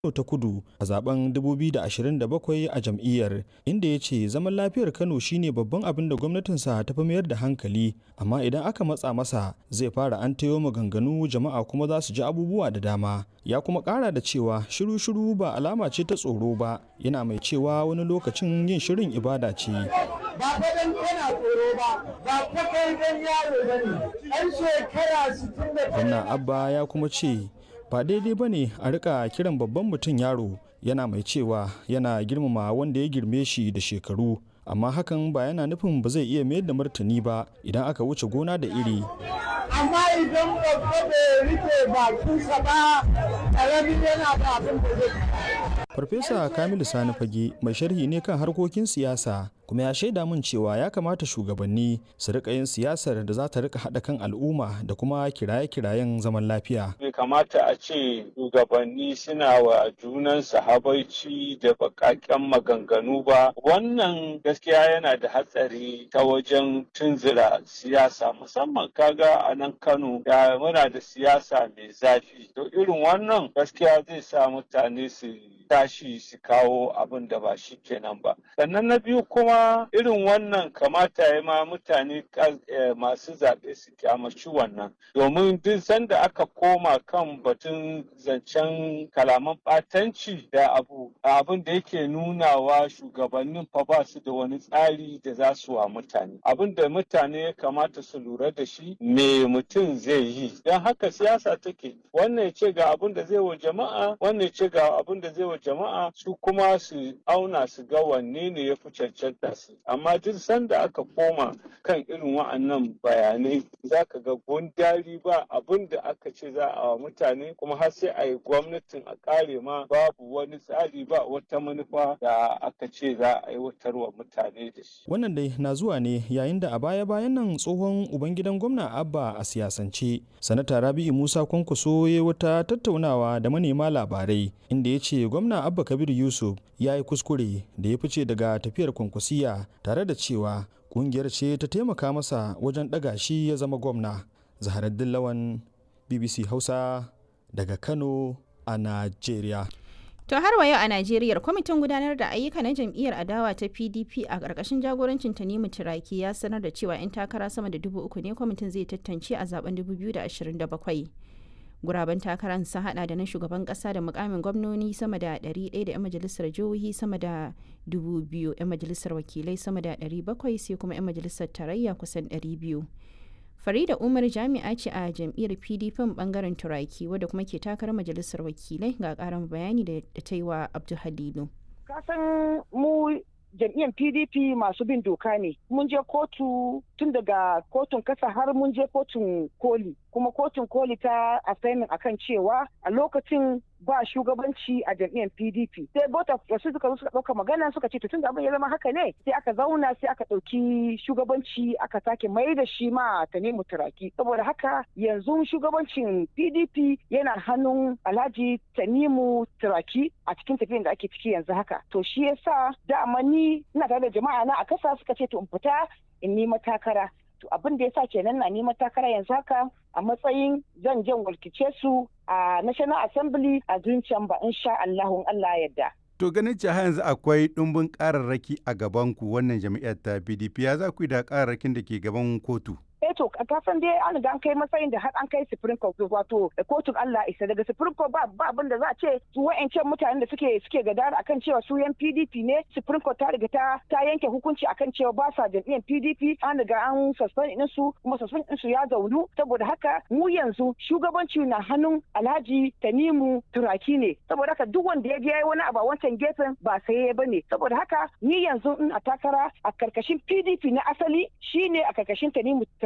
Kano ta Kudu a zaben 2027 a jam'iyyar inda ya ce zaman lafiyar Kano shine babban abin da gwamnatinsa ta fi mayar da hankali amma idan aka matsa masa zai fara an tayo maganganu jama'a kuma za su ji abubuwa da dama ya kuma kara da cewa shiru-shiru ba alama ce ta tsoro ba yana mai cewa wani lokacin yin shirin ibada ce. ba fadan yana tsoro ba ba fadan dan yaro ba ne ɗan shekara 60 Gwamna Abba ya kuma ce ba daidai ba ne a rika kiran babban mutum yaro yana mai cewa yana girmama wanda ya girme shi da shekaru amma hakan ba yana nufin ba zai iya mayar da martani ba idan aka wuce gona da iri amma idan babba bai rike bakinsa ba ƙaramin yana da abin da zai farfesa kamilu sani fage mai sharhi ne kan harkokin siyasa kuma ya shaida min cewa ya kamata shugabanni su rika yin siyasar da za ta rika haɗa kan al'umma da kuma kiraye-kirayen zaman lafiya bai kamata a ce shugabanni suna wa junansu habaici da bakaken maganganu ba wannan gaskiya yana da hatsari ta wajen tunzura siyasa musamman kaga a nan kano da muna da siyasa mai zafi to irin wannan gaskiya zai sa mutane su tashi su kawo abin da ba shi kenan ba sannan na biyu kuma irin wannan kamata ya ma mutane masu zaɓe su kyamaci wannan domin duk sanda aka koma kan batun zancen kalaman ɓatanci da abu abin da yake nunawa shugabannin fa ba su da wani tsari da za su wa mutane abin da mutane ya kamata su lura da shi me mutum zai yi don haka siyasa take wannan ya ce ga abin da zai wa jama'a wannan ya ce ga abin da zai wa jama'a su kuma su auna su ga wanne ne ya fi cancanta su amma duk sanda aka koma kan irin wa'annan bayanai za ka ga gundari ba abin da aka ce za a wa mutane kuma har sai a yi gwamnatin a kare ma babu wani tsari ba wata manufa da aka ce za a aiwatar wa mutane da shi. wannan dai na zuwa ne yayin da a baya-bayan nan tsohon ubangidan gwamna abba a siyasance sanata rabi'u musa kwankwaso ya wata tattaunawa da manema labarai inda ya ce gwamna abba kabir yusuf ya yi kuskure da ya fice daga tafiyar kwankwasiya tare da cewa kungiyar ce ta taimaka masa wajen ɗaga shi ya zama gwamna zaharaddin lawan bbc hausa daga kano a najeriya To har wa yau a Najeriya kwamitin gudanar da ayyuka na jam'iyyar adawa ta PDP a ƙarƙashin jagorancin Tanimu Turaki ya sanar da cewa 'yan takara sama da dubu uku ne kwamitin zai tantance a zaben 2027. Guraben takarar sun hada da na shugaban kasa da mukamin gwamnoni sama da 100 da 'yan majalisar jihohi sama da 2,000 'yan majalisar wakilai sama da 700 sai kuma 'yan majalisar tarayya kusan 200. Farida Umar jami'a ce a jam'iyyar PDP bangaren Turaki wadda kuma ke takarar majalisar wakilai ga karin bayani da ta yi wa Abdul Halilu. Kasan mu jam'iyyar PDP masu bin doka ne. Mun je kotu tun daga kotun kasa har mun je kotun koli. Kuma kotun koli ta assignment akan cewa a lokacin ba shugabanci a jam'iyyar PDP. Sai bota su suka zo suka ɗauka magana suka ce tun da abin ya zama haka ne sai aka zauna sai aka ɗauki shugabanci aka sake mai da shi ma ta nemi turaki. Saboda haka yanzu shugabancin PDP yana hannun Alhaji Tanimu Turaki a cikin tafiyan da ake ciki yanzu haka. To shi yasa dama ni ina tare da jama'a na a kasa suka ce to in fita in nima takara. To abin da yasa kenan na nima takara yanzu haka a matsayin zan jan walkice su a National Assembly a zuciyan ba insha Allahun Allah yadda. To ganin cewa yanzu akwai ɗumbin ƙararraki a gabanku wannan jami'ar ta PDP ya za ku yi da ƙararrakin da ke gaban kotu? eh to ka san dai an ga an kai matsayin da har an kai supreme court wato kotun Allah isa daga supreme court ba ba abin da za a ce su wa'ancan mutanen da suke suke gadara akan cewa su yan PDP ne supreme court ta riga ta ta yanke hukunci akan cewa ba sa jam'iyyar PDP an riga an suspend din su kuma suspend din su ya zaunu saboda haka mu yanzu shugabanci na hannun Alhaji Tanimu Turaki ne saboda haka duk wanda ya je wani abu a wancan gefen ba sai ya bane saboda haka ni yanzu in a takara a karkashin PDP na asali shine a karkashin Tanimu